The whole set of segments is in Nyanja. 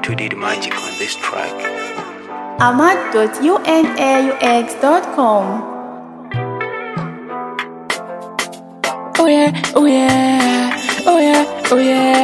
to did magic on this track. ahmad.unaux.com. Oh yeah, oh yeah, oh yeah, oh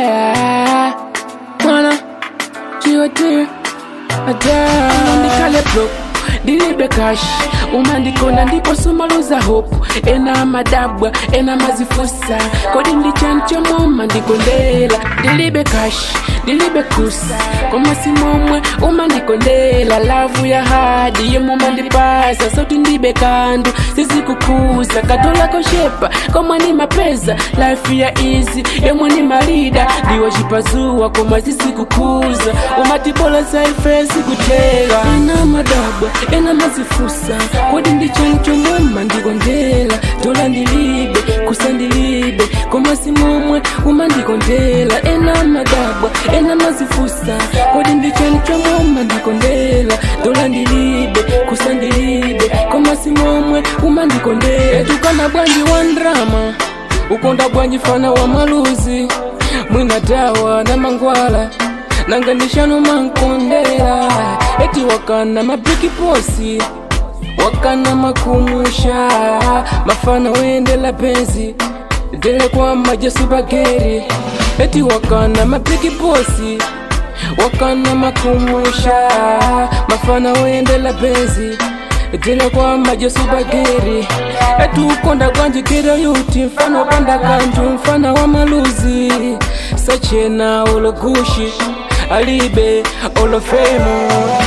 yeah. Mwana, chiyote, ada. Umandikale block, dilibe cash. Umandikonda ndipo sumaluza hope. Ena madabwa, ena mazifusa. Kodi ndichancho moma ndikondela. Dilibe cash, dilibe kusa. Koma simomwe umandikondela. Lavu ya hadi yemwe mandipasa. Sauti ndibe kandu, sisi kukuza. Katola koshepa, koma ni mapeza. Life ya easy, yemwe ni marida. Ndiwo chipazuwa, koma sisi kukuza. Umatibola saifesi kutega. Ena madabwa, ena mazifusa. Kodi ndichancho moma ndikondela. Tola ndilibe, kusa ndilibe. Koma simomwe umandikondela. Ena madabwa, ena mazifusa. Kodi ndichancho moma ndikondela. Tola ndilibe, kusa ndilibe. Koma simomwe umandikondela. Etukana bwanji wa ndrama. Ukonda bwanji fana wa maluzi. Mwina dawa na mangwala. nanganishano mankondera eti wakana mapiki posi wakana makumusha mafana wendela penzi dele kwa majesu bageri eti wakana mapiki posi wakana makumusha mafana wendela penzi dele kwa majesu bageri etukonda kwanjikira yuti mfano wapanda kanju mfana wa maluzi sachena ologushi alibe olofemo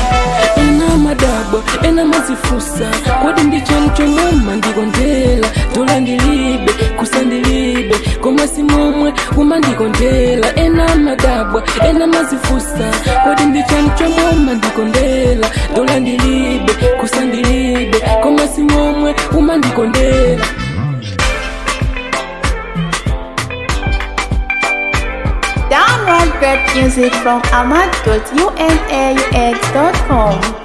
ena madabwa ena mazifusa kodi ndichanchomoma ndikondela tola ndilibe kusa ndilibe koma simomwe uma ndikondela ena madabwa ena mazifusa kodi ndichanchomoma ndikondela tola ndilibe kusa ndilibe koma simomwe uma ndikondela Download great music from ahmad.unaux.com.